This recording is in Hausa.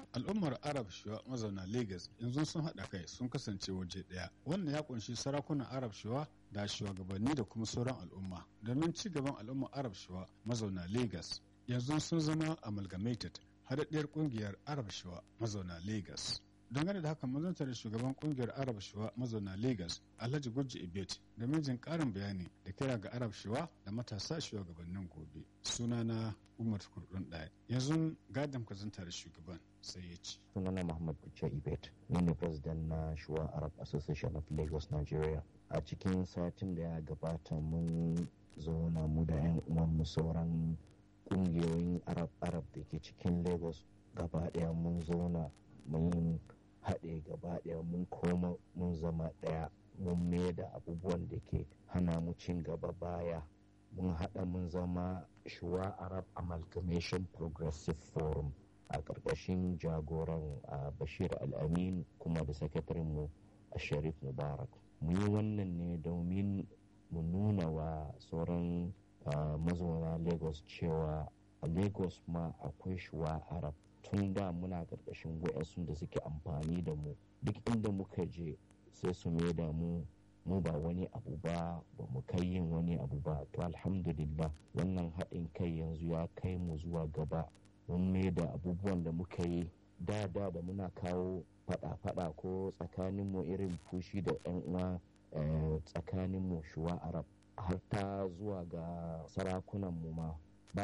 al'ummar arab shuwa mazauna lagos yanzu sun haɗa kai sun kasance waje ɗaya wannan ya kunshi sarakunan arab shuwa da shugabanni da kuma sauran al'umma domin ci gaban al'ummar arab shuwa mazauna lagos yanzu sun zama amalgamated haɗaɗɗiyar ƙungiyar arab shuwa mazauna lagos dangane da haka mazanta da shugaban kungiyar arab shuwa mazauna lagos alhaji gujji ibet da mijin karin bayani da kira ga arab shuwa da matasa shugabannin gobe sunana umar kurdun ɗaya yanzu gadon kazanta da shugaban sai ya ci sunana muhammad gujji ibet ni ne president na shuwa arab association of lagos nigeria a cikin satin da ya gabata mun zauna mu da 'yan uwanmu sauran kungiyoyin arab arab da ke cikin lagos gaba ɗaya mun zauna mun haɗe gaba ɗaya mun koma mun zama ɗaya mun mai da abubuwan da ke hana mu cin gaba baya mun haɗa mun zama shuwa arab amalgamation progressive forum a ƙarƙashin jagoran bashir al'amin kuma da sakatarinmu a sharif mubarak mu yi wannan ne domin mu nuna wa sauran mazauna lagos cewa a lagos ma akwai shuwa arab tun da muna ƙarƙashin wa'yansu da suke amfani da mu duk inda muka je sai su mai da mu mu ba wani abu ba ba mu kai yin wani abu ba to alhamdulillah wannan haɗin kai yanzu ya kai mu zuwa gaba mun mai da abubuwan da muka yi da da da muna kawo faɗa-faɗa ko tsakaninmu irin fushi da 'yan uwa tsakaninmu shuwa arab har ta zuwa ga sarakunanmu ma